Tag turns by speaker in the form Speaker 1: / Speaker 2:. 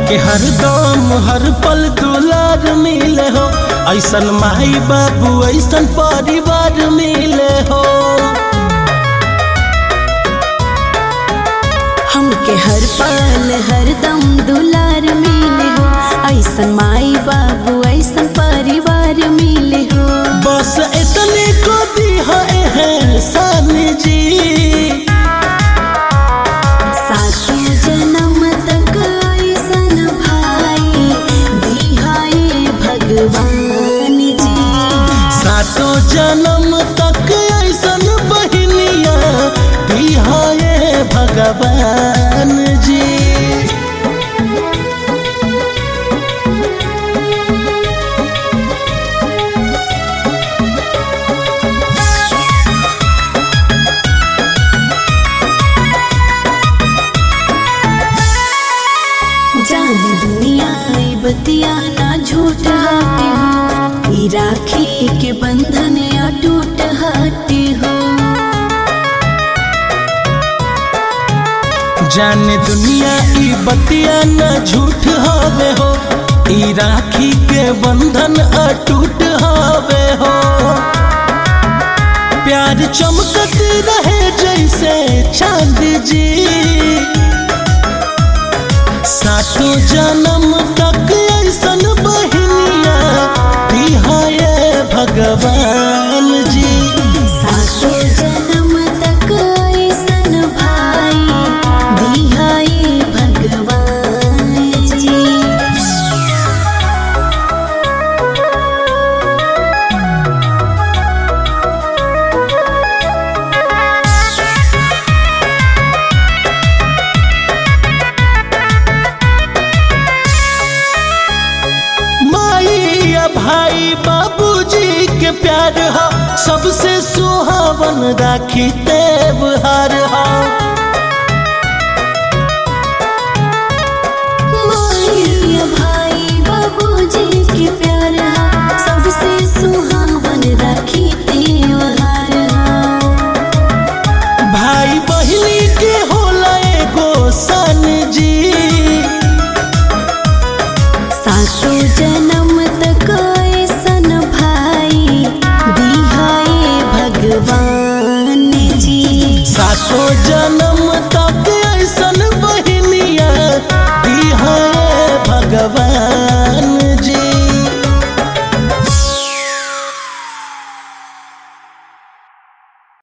Speaker 1: हमके हरदम हर पल दुलार मिले हो ऐसन माई बाबू ऐसन परिवार मिले हो
Speaker 2: हमके हर पल हर दम दुलार मिले हो ऐसन माई बाबू ऐसन परिवार मिले हो
Speaker 1: बस इतने को दी है सानी जी
Speaker 2: साथी जन्म तक ऐसन भाई दिहाए भगवान जी
Speaker 1: सातों जन्म तक ऐसन बहनिया दिहाए भगवान जी
Speaker 2: जाने दुनिया ई बतिया ना झूठ हाटे हो ई राखी के बंधन अटूट हाटे हो
Speaker 1: जाने दुनिया ई बतिया न झूठ हवे हो ई राखी के बंधन अटूट हवे हो प्यार चमकत रहे जैसे चांद जी सातों जन्म तक ऐसन बहनिया दिहाए भगवान जी
Speaker 2: सातो जन्म तक ऐसन भाई दिहाए भगवान जी
Speaker 1: माई या भाई बाबूजी के प्यार हो सबसे सुहावन राखी त्योहार हो
Speaker 2: माई भाई बाबूजी के प्यार हा सबसे सुहावन राखी त्योहार हा
Speaker 1: भाई बहिनी के होला एगो सन जी
Speaker 2: सातो जन्म तक ऐसन भाई दिहाए भगवान जी
Speaker 1: सातों जन्म तक ऐसन बहनिया दिहाए भगवान